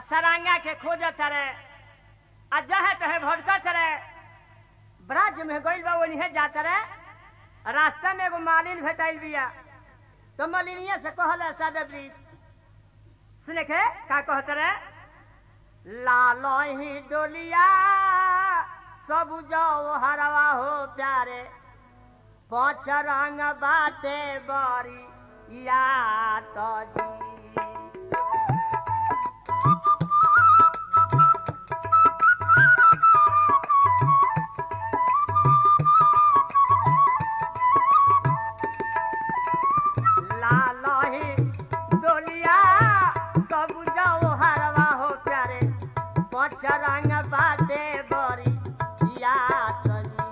सरांगा के खोजत रे आ जहे तहे भटकत रे ब्रज में गइल बा ओनिहे जात रे रास्ता में एगो मालिन भेटाइल बिया तो मालिनिया से कहल सादा ब्रिज सुने के का कहत रे लाल ही डोलिया सब जाओ हरवा हो प्यारे पाँच रंग बाटे बरी या तो जी लाल ही डोलिया सब जाओ हरवा हो प्यारे पाँच रंग बाटे बरी या तो जी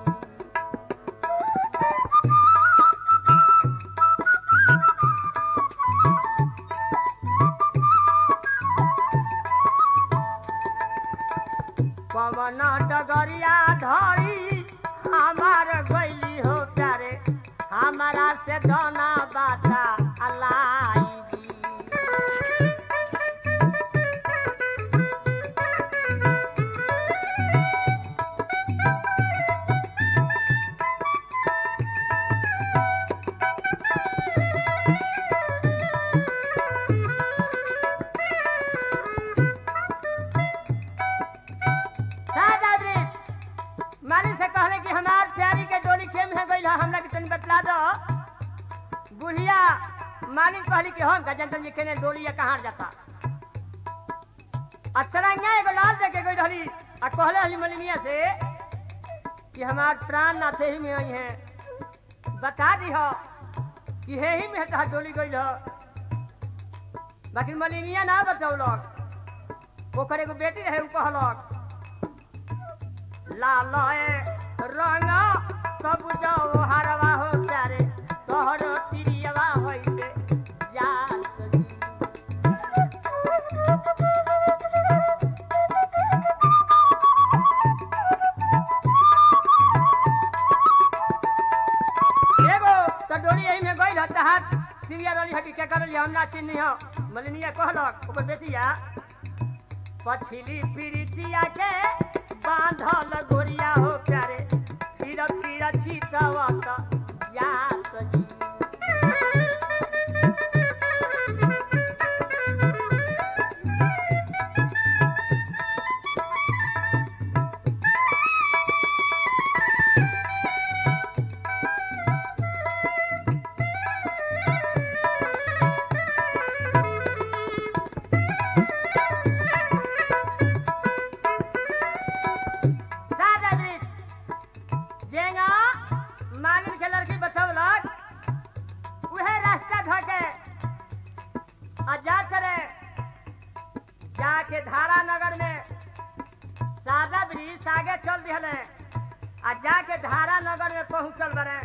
पवन डगरिया धरी हमार गैली हो प्यारे हमारा से दोना बाता अलाई दी सादा ब्रिज मालिक से कहले कि हमार प्यारी के डोली खेम है गइल हमरा के तनी बतला दो बुढ़िया मालिक कहली कि हम गजन जी केने डोली या कहाँ जाता असरंगा एगो लाल दे के गई रहली आ कहले हली मलिनिया से कि हमार प्राण नाथे ही में आई है बता दी हो कि हे ही में तहा डोली गई हो बाकी मलिनिया ना बतौलक ओकर एगो बेटी रहे उ कहलक लाल रंग सब जाओ हरवा हो प्यारे तोहर तिरियवा होइते जात जी। एगो तो डोली यही में गइल हत हाथ तिरिया डोली हकी के करल हमरा चिन्ह हो मलिनिया कहलक ओकर बेटिया पछिली पीड़ितिया के बांधल गोरिया हो प्यारे फिर फिर छिटवत जात जी सादा ब्रिज जेंगा मालिन के लड़की बतौलक उहे रास्ता धके आ जा करे जाके धारा नगर में सादा ब्रिज आगे चल दिहले आ जाके धारा नगर में पहुंचल बने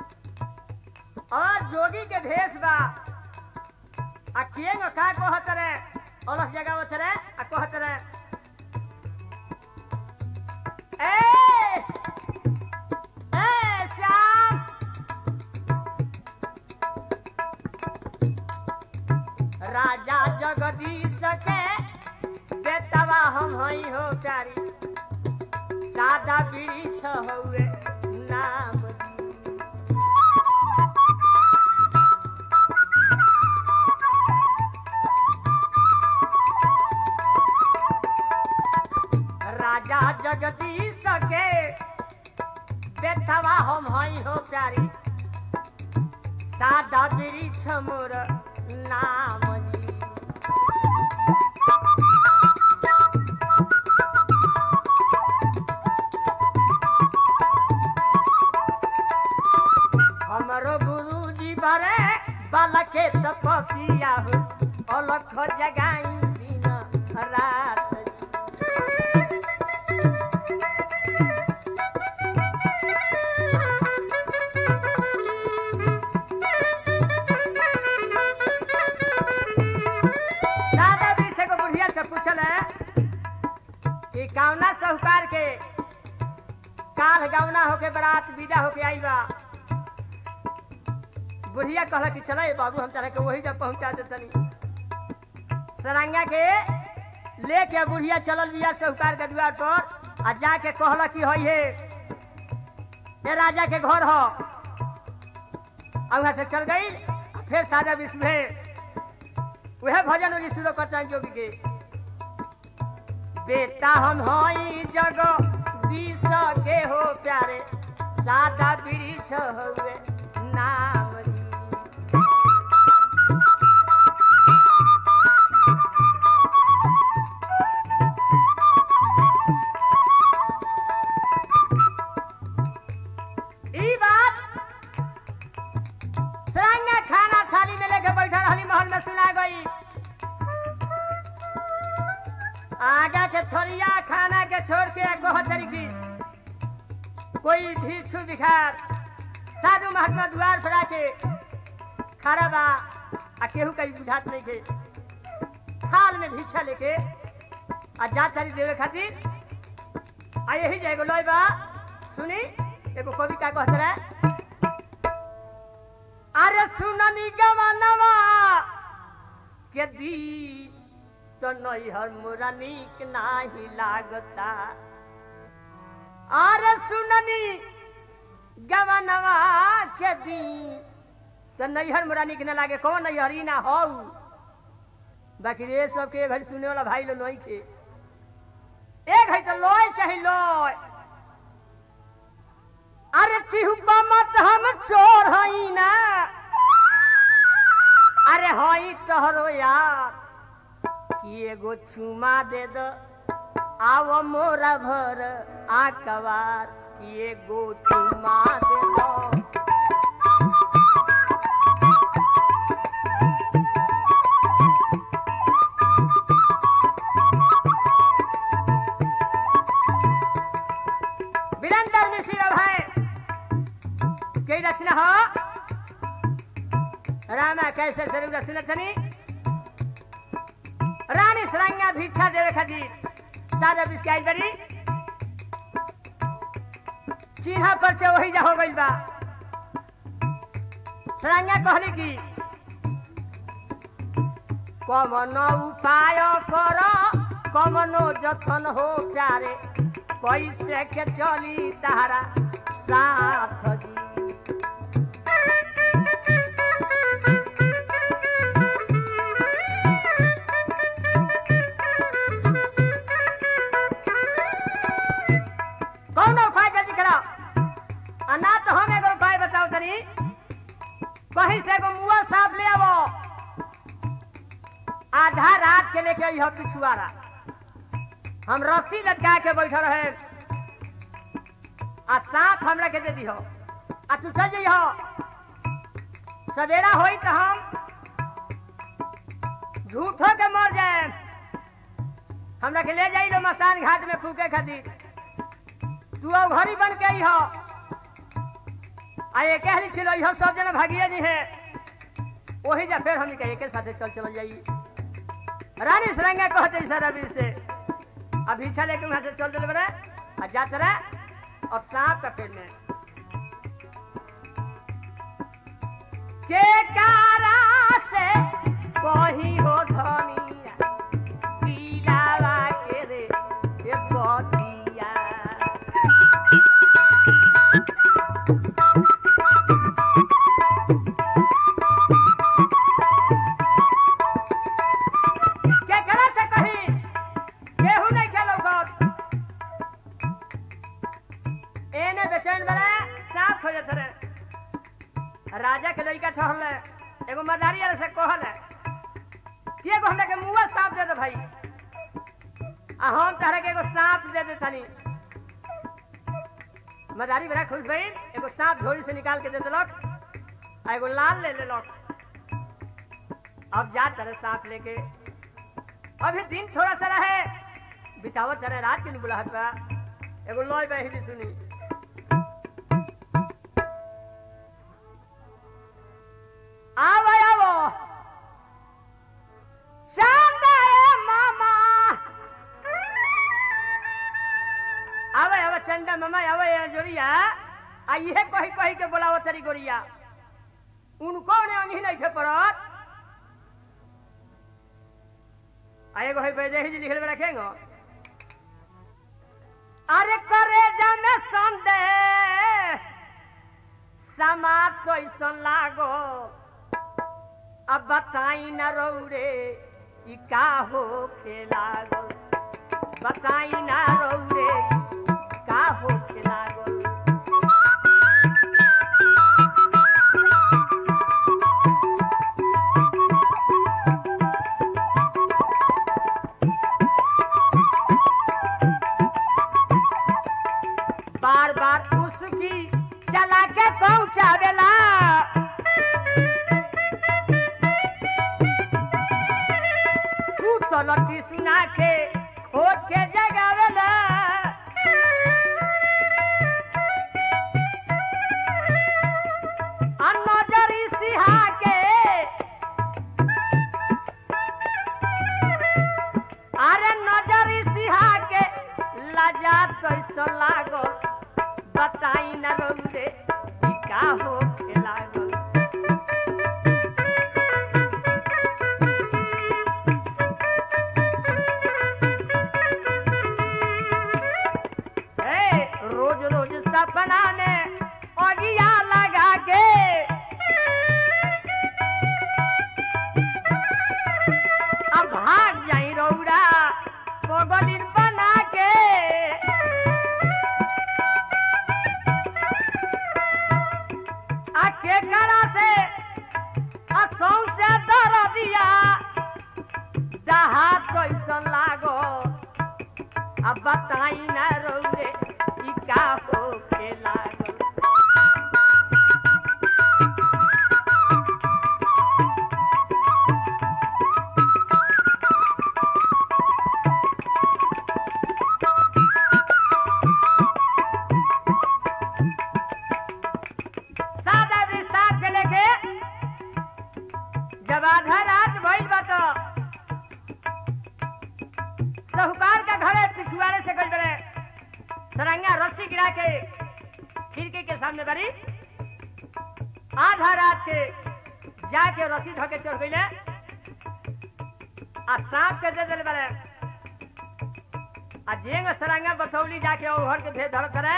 और जोगी के भेष बा आ केंग का कहत रे अलग जगह रे आ कहत रे ए ए श्याम राजा जगदीश के बेटवा हम हई हो प्यारी सादा वृक्ष हउए नाम दी। राजा जगदीश के बेटवा हम हई हो प्यारी सादा वृक्ष मोर नाम जी हमरो गुरु जी बरे बालके तपसिया हो अलख जगाई दिन रात जी। दादा जी से को बुढ़िया से पूछल है कि कावना साहूकार के काल गौना होके बारात विदा होके आई बा बुढ़िया कहला कि चला बाबू हम तरह के वही जब पहुंचा दे तनी सरंगा के लेके बुढ़िया चलल बिया साहूकार के द्वार पर आ जाके कहला कि हई हे ये राजा के घर हो वहां से चल गई फिर सादा विश्व है वह भजन उन्हीं शुरू करता है जोगी के बेटा हम हई जग दिस के हो प्यारे सादा वृक्ष हुए नाम री। ई बात सरांगा खाना थाली में लेके बैठा रहली महल में सुना गई आगा के थोरिया खाना के छोड़ के कह तरीकी कोई भिक्षु भिखार साधु महात्मा द्वार पर आके खड़ा बा आ केहू कहीं बुझात नहीं के थाल में भिक्षा लेके आ जा तारी देवे खातिर आ यही जाएगो लोई बा सुनी एगो कवि का कहत रहे अरे सुननी गवनवा के दी तो नैहर मोरा नीक नाही लागता अरे सुननी गवनवा के दी तो नैहर मोरा नीक न लागे कौन नैहर ई ना हो बाकी रे सब के घर सुने वाला भाई लो नहीं के एक है तो लोय चाहे लोय अरे चिहुपा मत हम चोर हई ना अरे हई तोहरो यार कि एगो चुमा दे दो आव मोरा भर आकवार कि एगो चुमा दे दो विरंदर मिश्र है कई रचना हो रामा कैसे स्वरूप रचना थनी रानी सरांगा भिक्षा देवे खातिर सादा बिस्काई करी चिन्हा पर से वही जा हो गइल बा सरांगा कहले की कमनो उपाय कर कमनो जतन हो प्यारे कैसे के चली तारा साथ जी कौन उपाय जल्दी कराओ आ ना तो हम एगो उपाय बताओ तनी कहीं से एगो मुआ साफ ले आवो आधा रात के लेके आई पिछुआरा हम रस्सी लटका के बैठल रहे आ सांप हमरा के दे दिहो आ तू चल जइहो सवेरा होई तो हम झूठो के मर जाए हमरा के ले जाई लो मसान घाट में फूके खातिर तू अब घड़ी बन के आई हो आ ये कहली छिलो इहो सब जना भागिए जी है वही जा फिर हमनी के एके साथे चल चल जाई रानी सरंगा कहते सर अभी से अब भिक्षा लेके वहां से चल चल बड़े आ जात रहे अब सांप का पेड़ में के कारा से कही हो धनिया पीलावा के रे ये बतिया केकरा से कही केहू नहीं खेलो गौर एने बेचैन बड़ा साफ हो जाते रहे राजा के लड़का ठहरले एगो मदारी वाले से कहले कि एगो हमरा के मुआ सांप दे दे भाई आ हम तहरा के एगो सांप दे दे तनी मदारी बड़ा खुश भई एगो सांप झोली से निकाल के दे देलक आ एगो लाल ले लेलक अब जा तरह सांप लेके अभी दिन थोड़ा सा रहे बितावत तरह रात के बुलाहट बा एगो लॉय बहिनी सुनी आवो आवो शानदार मामा आवे आवे चंदा मामा आवे यहाँ जोड़िया आ ये कही कही के बोलावो तेरी गोरिया उनको ने अंगी नहीं छे पड़त आ आ एगो है वैदेही जी लिखल में रखेंगे अरे करे जाने संदेह समाज कैसन लागो अब बताई न रौरे ई का हो लागो बताई न रौरे ई का हो लागो बार बार उसकी चला के पहुंचावेला सुतल सुना के खोद के जगावेला आ नजरी सिहा के अरे नजरी सिहा के लजा कैसो लागो बताई न रौदे ई का हो लागो ए, रोज रोज सपना में अगिया लगा के अब भाग जाई रौरा पगलिन बना के आ के करा से आ सौ से दर दिया दहा कैसन लागो अब बताई न रौरे ई का हो के लागो सादा भी साथ के लेके जब आधा रात भइल बा तो साहूकार का घरे पिछुआरे से गई बड़े सरंगा रस्सी गिरा के खिड़की के सामने बड़ी आधा रात के जाके रस्सी ढके चढ़ गई आ सांप के दे दिल बड़े आ जेंग सरंगा बथौली जाके ओहर के भेद धर करे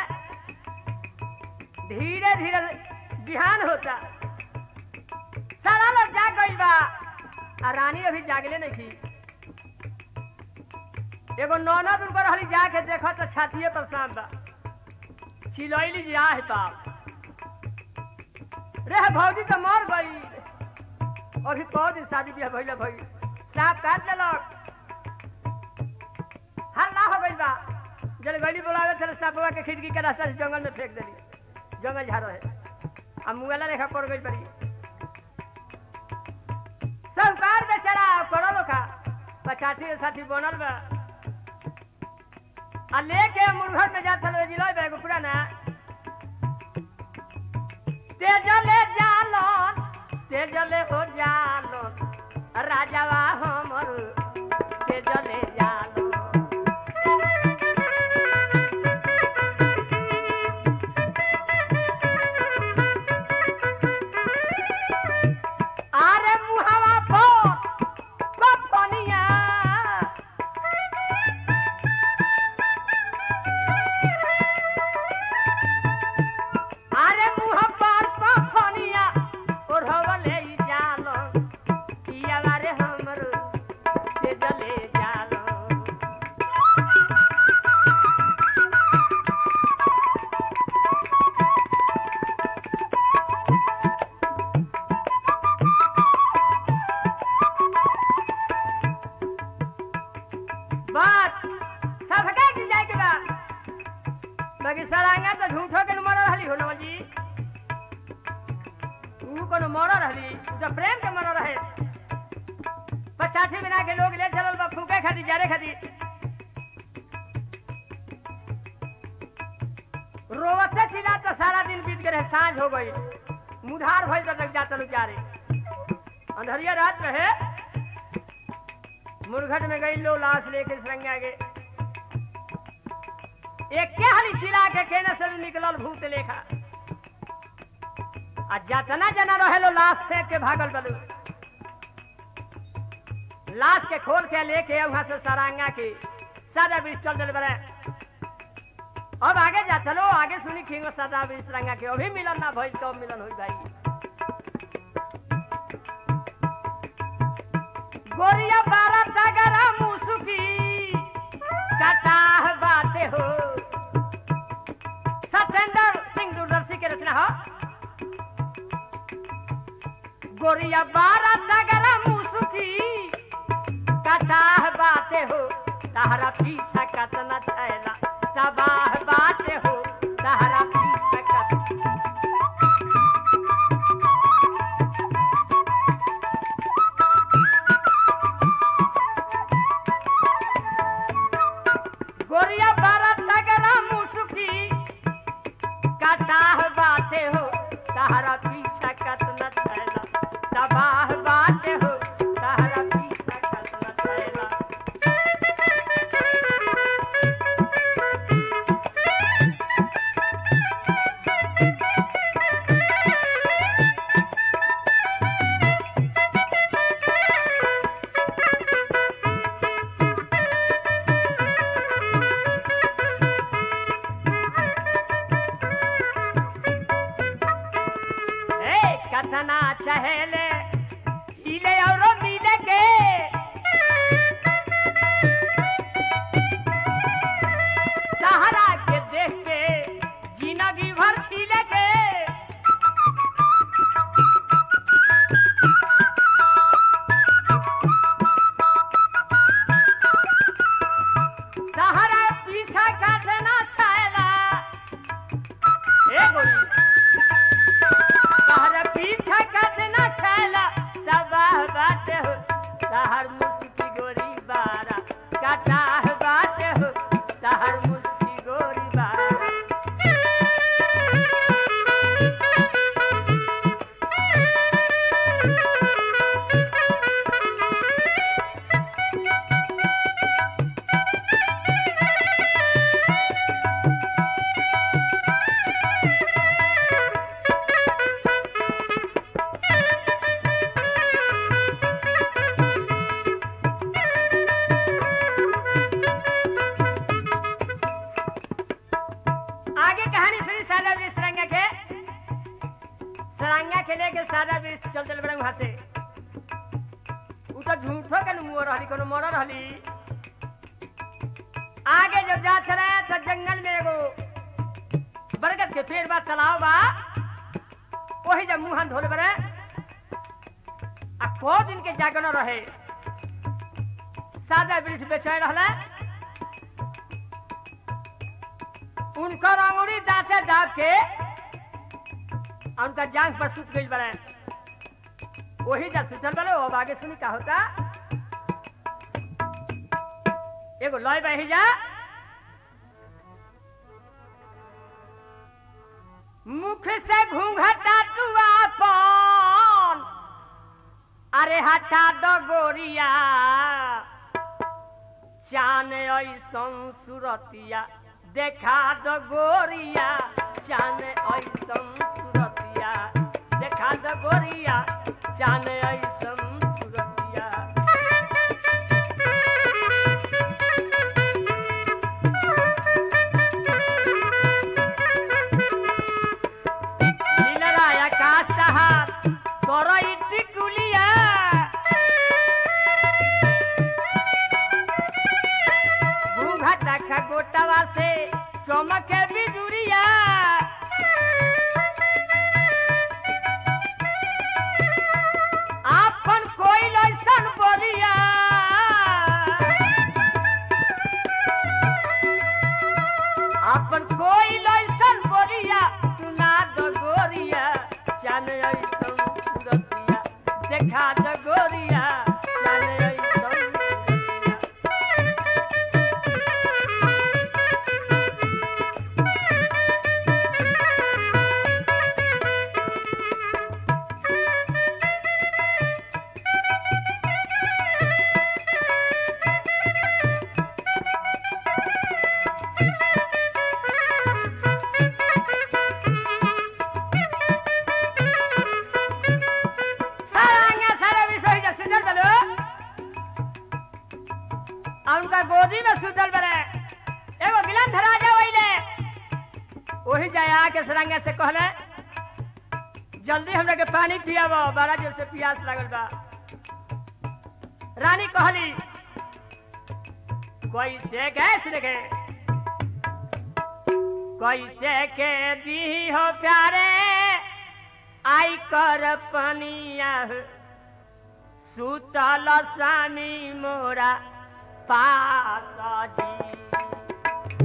धीरे धीरे बिहान होता सारा लोग जाग गई बा आ रानी अभी जागले नहीं थी एगो नौनद उनकर रहली जाके देखा तो छातिए पर सांप बा छिलैली जी आहे पाप रे भौजी तो मर गई अभी कौ दिन शादी बियाह भइले भई सांप काट लेलक हल्ला हो गई बा जल गली बोलावे थे सांपवा के खिड़की के रास्ता से जंगल में फेंक देली जंगल झाड़ो है आ मुंगला रेखा पड़ गई पड़ी सरकार बेचारा करो खा पछाठी साथी बनल बा आ लेके मुर्घर में जात हलो जिलो बे गुपड़ा ना तेजले जालन तेजले हो जालन राजावा हमर तेजले जालन आरे मुहावा पर कपनिया आरे मुह पर कपनिया ओढ़वले जालो किया रे हमर के जले जालो बात सबका की जाए के बा बाकी सरांगा तो झूठो के मर रहली हो नवल जी तू कोनो मर रहली उ तो प्रेम के मर रहे पचाठी बिना के लोग ले चलल बा फूके खाती जारे खाती रोवते छिला तो सारा दिन बीत गए साँझ हो गई मुधार भइल तो लग जाता जारे अंधरिया रात में है मुरघट में गई लो लाश लेके सरंगा के एक के हरी चिरा के केने से निकलल भूत लेखा आ जतना जना रहे लो लाश फेंक के भागल बलू लाश के खोल के लेके वहां से सरांगा की सादा बीच चल दिल बड़े अब आगे जा चलो आगे सुनी खिंग सादा बीच रंगा के अभी मिलन ना भइल तो मिलन होई भाई गोरिया बारह तगरा मुसुकी कटाह बाते हो सत्येंद्र सिंह दूरदर्शी के रचना हो गोरिया बारह तगरा मुसुकी कटाह बाते हो तहरा पीछा कतना छैला तबाह बाते हो तहरा पीछा कत गोरिया बारह तगरा मुसुकी कटाह बाते हो तहरा पीछा कतना छैला तबाह बाते हो तहरा पीछा कतना छैला ए कथना चहेले हिले और मिले के सहारा के देख के जिंदगी भर खिले के सहारा पीछा काटना छैला ए गोरी तहर पीछा कतना छैला तबाह बात हो तहर मुस्की गोरी बारा कटाह बात हो तहर मुस्की गोरी बारा आगे कहानी सुनी सादा बीस सरंगा के सरंगा के लेके सादा बीस चल चल बड़े वहां से उ तो झूठो के मुंह रहली कोनो मर रहली आगे जब जा चले तो जंगल में एगो बरगद के पेड़ बा तालाब बा वही जब मुंह हाथ धोले बड़े आ को दिन के जागन रहे सादा बीस बेचैन रहले उनकर अंगुरी दांते दाब के और उनका जांग पर सुत गई बड़े वही जा सुतल बड़े अब आगे सुनी का होता एगो लय बही जा मुख से घूंघटा तू आपन अरे हटा दो गोरिया चान ऐसन सुरतिया देखा दो गोरिया चान ऐसन सुरतिया देखा दो गोरिया चान ऐसन सुरतिया नीलराया कास्तहार करई टिकुलिया घूंघटा खगोटवा से चमके बिजुरिया आपन कोई लैसन बोलिया आपन कोई लैसन बोलिया सुना दो गोरिया चान ऐसन सुरतिया देखा दो गोरिया चान ऐसन सुरतिया सारांगा सारा विषय जा सुनी हमरा गोदी में सुतल बरे एगो गिलंध राजा वहीले वही जाए आके सरंगा से कहले जल्दी हमरा के पानी पियाबो बड़ा जोर से प्यास लागल बा रानी कहली कोई से गैस देखे कोई से के दी हो प्यारे आई कर पनिया सुतल स्वामी मोरा पास जी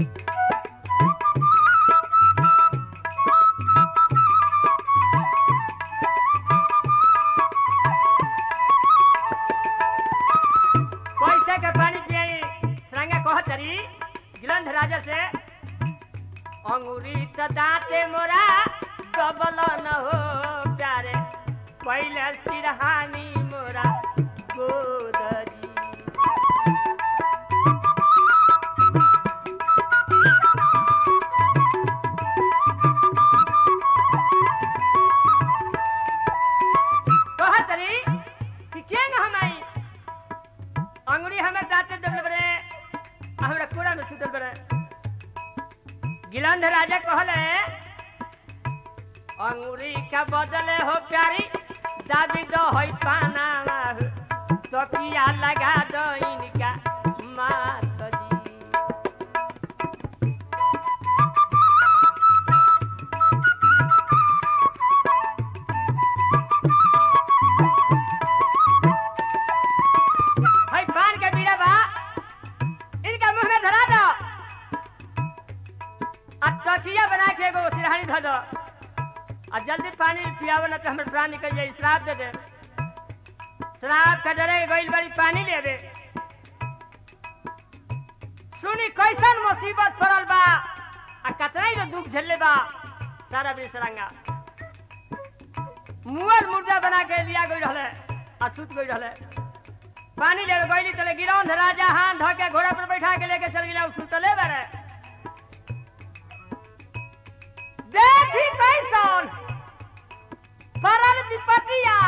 पैसे के पानी पियाई सरंगा कहतरी गिलंध राजा से अंगूरी त दांते मोरा डबल न हो प्यारे पहले सिरहानी मोरा गोदरी कहतरी कि के न हम आई अंगुरी हमें दाते दबले बरे हमरा कूड़ा में सुतल बरे गिलंध राजा कहले अंगुरी का बदले हो प्यारी दाबी दो होई पाना तो किया लगा दो इनका मात जी भाई पान के बीड़ा बा इनका मुंह में धरा दो आ तकिया बना के एगो सिरहानी धो दो आ जल्दी पानी पियावो ना तो हमर प्राण निकल जाई श्राप दे दे श्राप का डरे गइल बड़ी पानी ले दे सुनी कैसन मुसीबत पड़ल बा आ कतना ही तो दुख झेलले बा सारा बिसरंगा मुअल मुर्दा बना के लिया गई रहले आ सुत गई रहले पानी ले गईली तले गिरौंध राजा हाथ धो के घोड़ा पर बैठा के लेके चल गिला सुतले बारे देखी कैसन परल विपतिया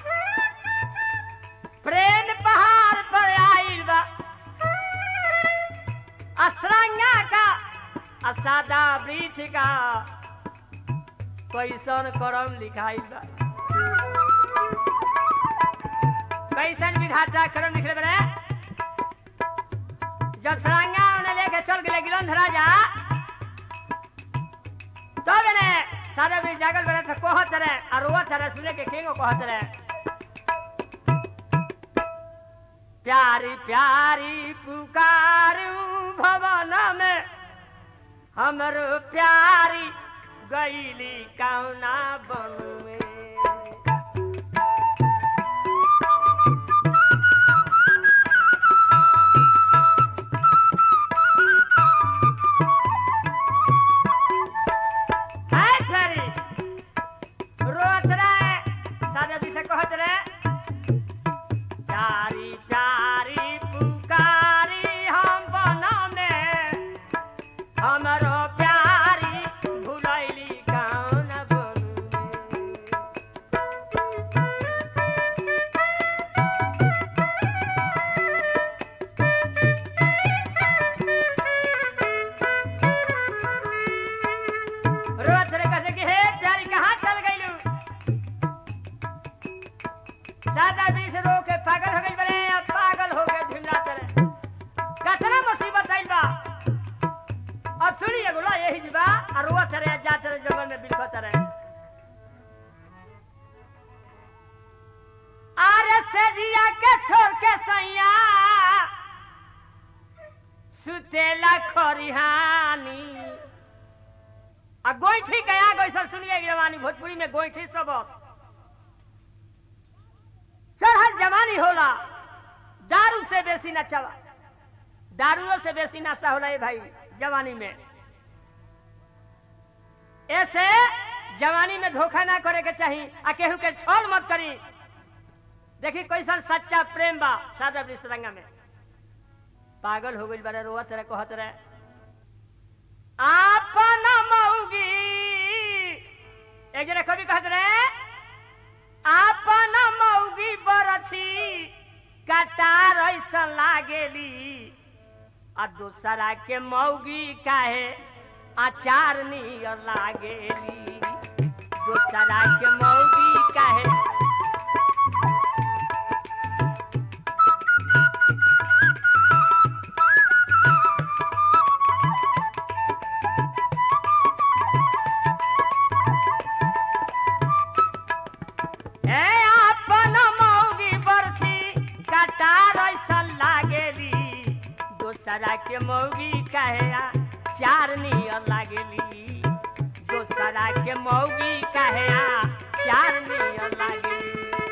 प्रेम पहाड़ पर आइल बा असरंगा का असादा वृक्ष का कैसन करम लिखाइल बा कैसन विधाता करम लिखले बड़े जब सरांगा उन्हें लेके चल गए गिलंध राजा तो मैंने सारे भी जागल बड़े थे कहत रहे और रोवत रहे सुने के किंगो कहत रहे प्यारी प्यारी पुकारू भवन में हमरो प्यारी गईली कौना बन में हाय प्यारी रोत रहे सादा जी से कहत रहे प्यारी प्यारी पुकारी हम बना में हमरो प्यारी भुलैली कौन बनू रोत रहे कहते कि हे प्यारी कहाँ चल गईलू दादा भी से रो के पागल हो गई बड़े अब पागल हो गए ढिमला चले कतना मुसीबत आइल बा अब सुनिए बोला यही जीवा और रोआ चले जा चले जंगल में बिलखो चले आरे से जिया के छोड़ के सैया सुतेला खरिहानी आ गोईठी गया गैसा सुनिए जवानी भोजपुरी में गोईठी सबक चढ़ल जवानी होला दारू से बेसी नचवा दारूओ से बेसी नशा होला ये भाई जवानी में ऐसे जवानी में धोखा ना करे के चाहिए आ केहू के छोड़ मत करी देखी कैसन सच्चा प्रेम बा सादा विश्रंगा में पागल हो गई बड़े रोवत रहे कहत रहे आपन मौगी एक जने कवि कहत रहे आपन मौगी बरछी कटार ऐसन लागेली आ दूसरा के मौगी काहे अचार नियर लागेली दूसरा के मौगी काहे ए आपन मौगी बरछी कटार ऐसन लागेली दोसरा के मौगी कहे चार नियर लागेली दोसरा के मौगी कहे चार नियर लागेली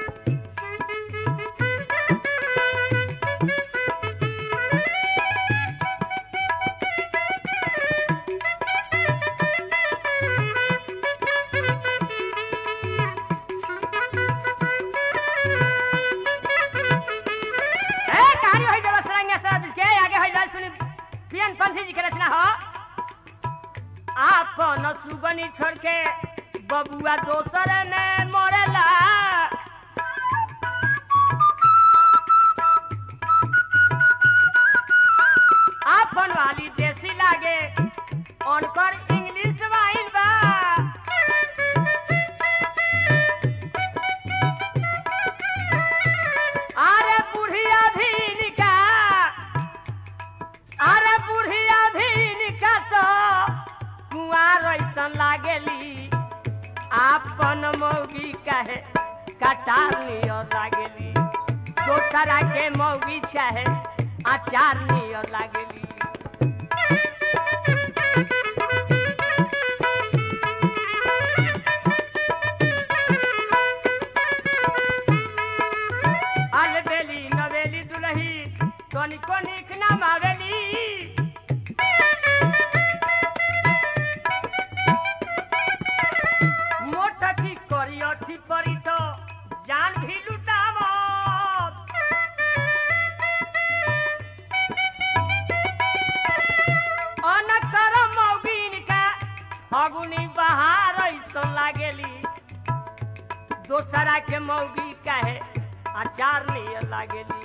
ए कहानी होई जब सरंगा सब के आगे होई जाए सुनी पियन पंथी जी के रचना हो आपन सुगनी छोड़ के बबुआ दोसर में मरेला आपन वाली देसी लागे उनकर इंग्लिश वाइन बा अरे बुढ़िया भी निका अरे बुढ़िया भी निका तो कुआर ऐसन लागेली आपन मौगी कहे कटार नियर लागेली दोसरा के मौगी चाहे अचार नियर लागेली अलबेली नवेली दुलही तनिको निक ना मावेली मोटकी करियठी परी तो जान भी लुटावत अनकर मौगिन का फगुनी बहार ऐसन लागेली दोसरा के मौगी कहे अचार नियर लागेली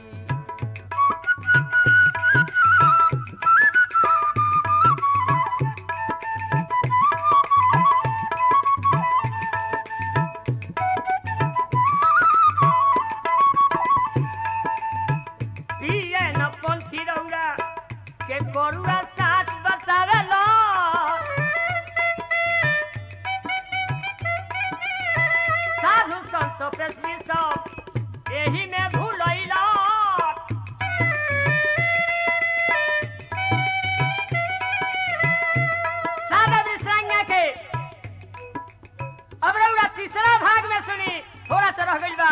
पिए न पंथी रौरा के गरुआ साथ बतावेलो साधु संत पेशवी सब एही में भूलैला सारा विश्रांगा के अब रउरा तीसरा भाग में सुनी थोड़ा सा रह गइल बा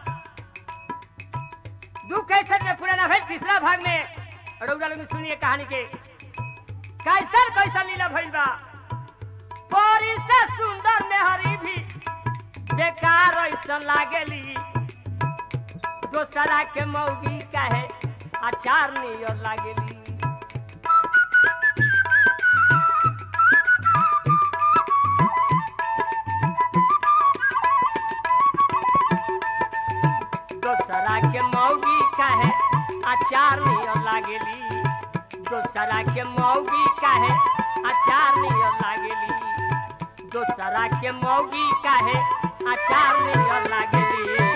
दू कैसर में पूरा ना भइल तीसरा भाग में रउरा लोग सुनिए कहानी के कैसर कैसर लीला भइल बा परी से सुंदर मेहरी भी बेकार ऐसन लागेली दोसरा के मौगी काहे अचार नियर लागेली दोसरा के मौगी काहे अचार नियर लागेली दोसरा के मौगी काहे अचार नियर लागेली दोसरा के मौगी काहे अचार नियर लागेली